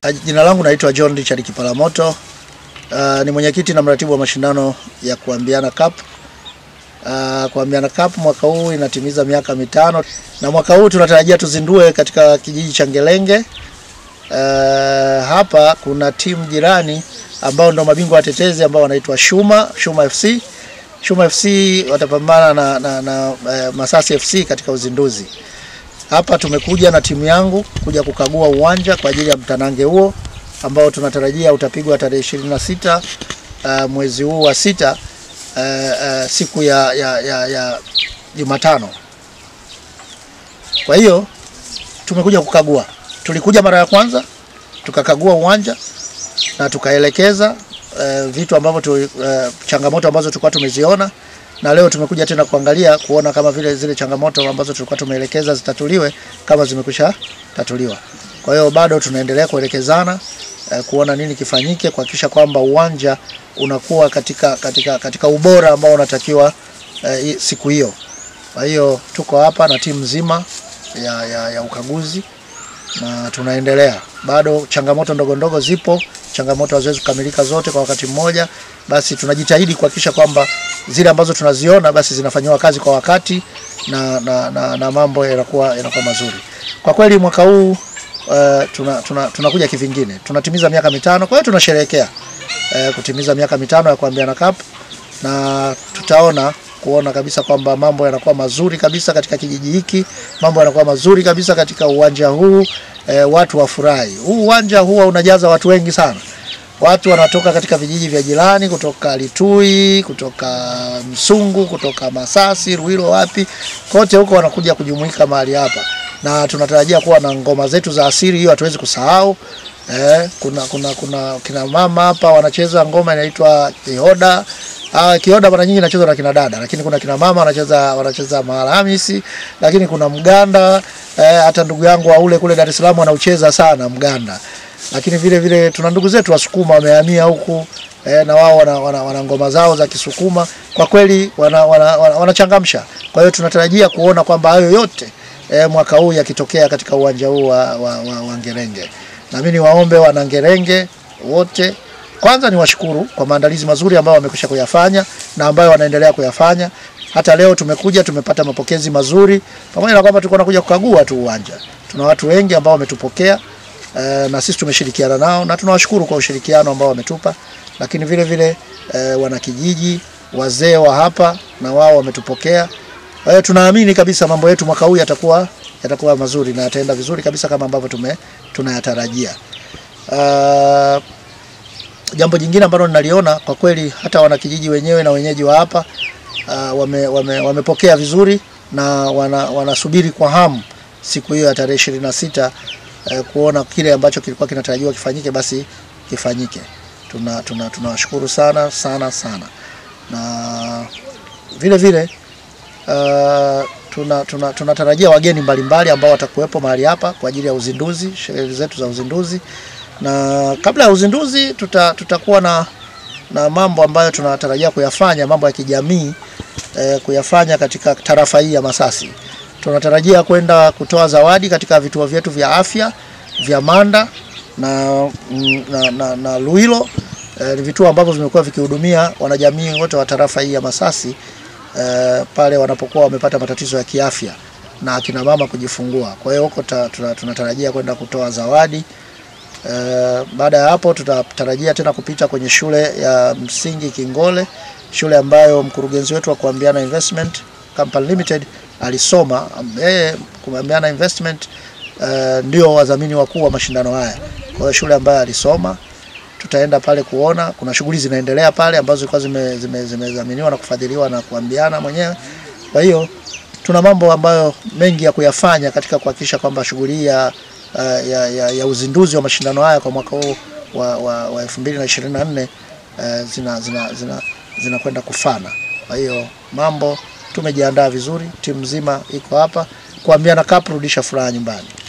Jina langu naitwa John Richard Kipalamoto. Uh, ni mwenyekiti na mratibu wa mashindano ya Kuambiana Cup. Uh, Kuambiana Cup mwaka huu inatimiza miaka mitano na mwaka huu tunatarajia tuzindue katika kijiji cha Ngelenge. Uh, hapa kuna timu jirani ambao ndo mabingwa watetezi ambao wanaitwa Shuma, Shuma FC. Shuma FC watapambana na, na, na uh, Masasi FC katika uzinduzi. Hapa tumekuja na timu yangu kuja kukagua uwanja kwa ajili ya mtanange huo ambao tunatarajia utapigwa tarehe 26 uh, mwezi huu wa sita uh, uh, siku ya ya ya, ya Jumatano. Kwa hiyo tumekuja kukagua. Tulikuja mara ya kwanza tukakagua uwanja na tukaelekeza uh, vitu ambavyo tu, uh, changamoto ambazo tulikuwa tumeziona na leo tumekuja tena kuangalia kuona kama vile zile changamoto ambazo tulikuwa tumeelekeza zitatuliwe kama zimekwisha tatuliwa. Kwa hiyo bado tunaendelea kuelekezana eh, kuona nini kifanyike kuhakikisha kwamba uwanja unakuwa katika, katika, katika ubora ambao unatakiwa eh, siku hiyo. Kwa hiyo tuko hapa na timu nzima ya, ya, ya ukaguzi na tunaendelea. Bado changamoto ndogo ndogo zipo, changamoto haziwezi kukamilika zote kwa wakati mmoja, basi tunajitahidi kuhakikisha kwamba zile ambazo tunaziona basi zinafanyiwa kazi kwa wakati na, na, na, na mambo yanakuwa yanakuwa mazuri. Kwa kweli mwaka huu uh, tuna, tuna, tunakuja kivingine, tunatimiza miaka mitano, kwa hiyo tunasherehekea uh, kutimiza miaka mitano ya Kuambiana Cup na tutaona kuona kabisa kwamba mambo yanakuwa mazuri kabisa katika kijiji hiki, mambo yanakuwa mazuri kabisa katika uwanja huu e, watu wafurahi. Huu uwanja huwa unajaza watu wengi sana. Watu wanatoka katika vijiji vya jirani, kutoka Litui, kutoka Msungu, kutoka Masasi, Ruilo, wapi kote huko wanakuja kujumuika mahali hapa, na tunatarajia kuwa na ngoma zetu za asili, hiyo hatuwezi kusahau. Eh, kuna, kuna, kuna kina mama hapa wanacheza ngoma inaitwa kihoda. Ah, kihoda mara nyingi inachezwa na kina dada, lakini kuna kina mama wanacheza wanacheza maharamisi, lakini kuna mganda eh, hata ndugu yangu wa ule kule Dar es Salaam anaucheza sana mganda. Lakini vile vile tuna ndugu zetu Wasukuma wamehamia huku eh, na wao wana, wana, wana ngoma zao za Kisukuma. Kwa kweli wanachangamsha wana, wana, wana kwa hiyo tunatarajia kuona kwamba hayo yote eh, mwaka huu yakitokea katika uwanja huu wa, wa, wa, wa Ngerenge. Na mimi niwaombe wana Ngerenge wote kwanza ni washukuru kwa maandalizi mazuri ambayo wamekwisha kuyafanya na ambayo wanaendelea kuyafanya. Hata leo tumekuja tumepata mapokezi mazuri, pamoja na kwamba tulikuwa tunakuja kukagua tu uwanja. Tuna watu wengi ambao wametupokea e, na sisi tumeshirikiana nao na tunawashukuru kwa ushirikiano ambao wametupa, lakini vile vile e, wanakijiji, wazee wa hapa na wao wametupokea. Kwa hiyo tunaamini kabisa mambo yetu mwaka huu yatakuwa yatakuwa mazuri na yataenda vizuri kabisa kama ambavyo tume tunayatarajia. Uh, jambo jingine ambalo ninaliona kwa kweli hata wanakijiji wenyewe na wenyeji wa hapa uh, wame, wame, wamepokea vizuri na wana, wanasubiri kwa hamu siku hiyo ya tarehe ishirini na sita uh, kuona kile ambacho kilikuwa kinatarajiwa kifanyike basi kifanyike. Tuna tunawashukuru tuna sana sana sana, na vile vile uh, tuna tunatarajia tuna wageni mbalimbali ambao watakuwepo mahali hapa kwa ajili ya uzinduzi, sherehe zetu za uzinduzi na kabla ya uzinduzi tuta, tutakuwa na, na mambo ambayo tunatarajia kuyafanya, mambo ya kijamii eh, kuyafanya katika tarafa hii ya Masasi. Tunatarajia kwenda kutoa zawadi katika vituo vyetu vya afya vya Manda na, na, na, na Luilo eh, ni vituo ambavyo vimekuwa vikihudumia wanajamii wote wa tarafa hii ya Masasi eh, pale wanapokuwa wamepata matatizo ya kiafya na akina mama kujifungua. Kwa hiyo huko tunatarajia kwenda kutoa zawadi. Uh, baada ya hapo tutatarajia tena kupita kwenye shule ya msingi Kingole, shule ambayo mkurugenzi wetu wa Kuambiana Investment Company Limited alisoma. Yeye Kuambiana Investment uh, ndio wadhamini wakuu wa mashindano haya. Kwa hiyo shule ambayo alisoma, tutaenda pale kuona kuna shughuli zinaendelea pale ambazo zilikuwa zimedhaminiwa zime, zime na kufadhiliwa na Kuambiana mwenyewe. Kwa hiyo tuna mambo ambayo mengi ya kuyafanya katika kuhakikisha kwamba shughuli ya Uh, ya, ya, ya uzinduzi wa mashindano haya kwa mwaka huu wa, wa, wa 2024 uh, zina zina zina zinakwenda kufana. Kwa hiyo mambo tumejiandaa vizuri, timu nzima iko hapa Kuambiana Cup, rudisha furaha nyumbani.